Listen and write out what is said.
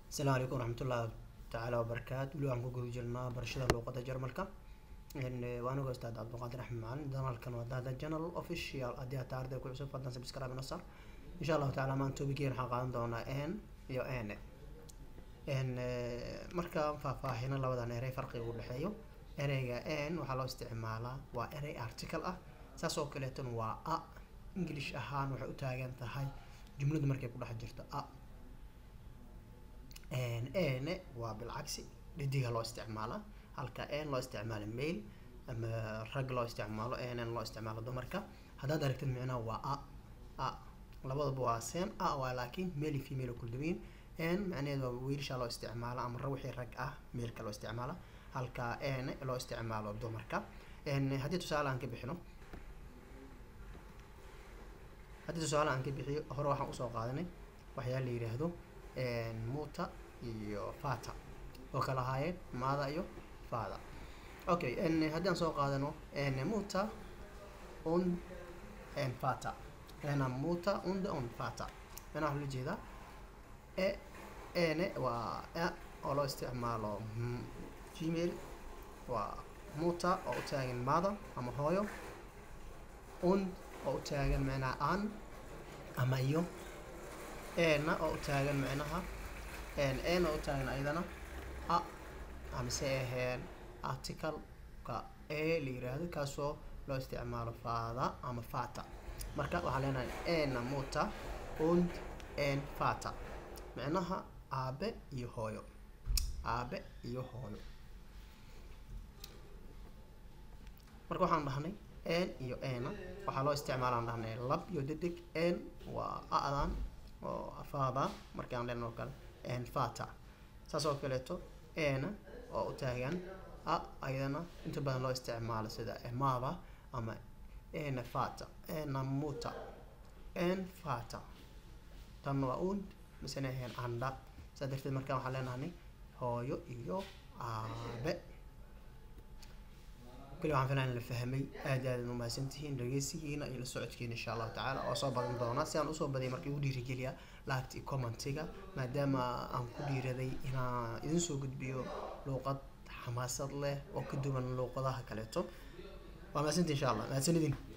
asalaamu calaykum waraxmatullahi tacaala wabarakaatu weli waxaan ku guda jirnaa barashada luuqada jarmalka waa anigo ustaad cabdulqaadir axmed macalin janalkan waa dada general official haddii aad tahay arday ku cusub fadlan subscribe ina sar insha allahu tacaala maan toobigeen waxaan qaadan doonaa n iyo n n markaan faahfaahino labadan erey farqiga u dhexeeyo ereyga n waxaa loo isticmaalaa waa erey article ah saas oo kaleetona waa a english ahaan waxay u taagan tahay jumladu markay ku dhex jirto a n waa bilcagsi dhidiga loo isticmaalaa halka n loo isticmaalo mail ama rag loo isticmaalo n loo isticmaalo dumarka haddaad aragtid micnaha waa a a labadaba waa same a waa laakiin mail iyo female kula duwan n macnaheedu waa wiilasha loo isticmaala ama wixii rag ah mailka loo isticmaala halka n loo isticmaalo dumarka haddii tusaale aan ka bixino haddii tusaale aan ka bixiyo hore waxaan usoo qaadanay waxyaa la yidhaahdo muta iyo fata oo kala ahaayeen maada iyo fada okay haddii aan soo qaadano muta und fata ena muta und und fata ena waxaa loo jeedaa e ene waa a oo loo isticmaalo gmail waa muta oo u taagan maada ama hooyo und oo u taagan macnaha an ama iyo ena oo u taagan macnaha n oo u taagan ayadana a amase aheen articaleka e la yiraahdo kaasoo loo isticmaalo fada ama fata marka waxaan leenahay ena muta und n fata micnaha aabe iyo hooyo aabe iyo hooyo marka waxaan dhahnay n iyo ena waxaa loo isticmaalaan dhahnay lab iyo dedig n waa adan oo fada markaan leen oo kale n fata saas oo kaleeto ena oo u taagan a ayadana inta badan loo isticmaalo sida emada ama ena fata ena muta n fata tan waa und misena ahayn anda saa darteed markaan waxaan leenahay hooyo iyo aabe kuli waxaan filan la fahmay aad aad umahadsantihiin dhageysigiina iyo la socodkiina insha allahu tacaala oo soo badan doonaa si aan usoo badiyay markii ugu dhiirigeliya laagta iyo commentiga maadaama aan ku dhiiraday inaan idin soo gudbiyo luuqad xamaasad leh oo ka duwan luuqadaha kaleeto waa mahadsanti insha allah mahadsanidin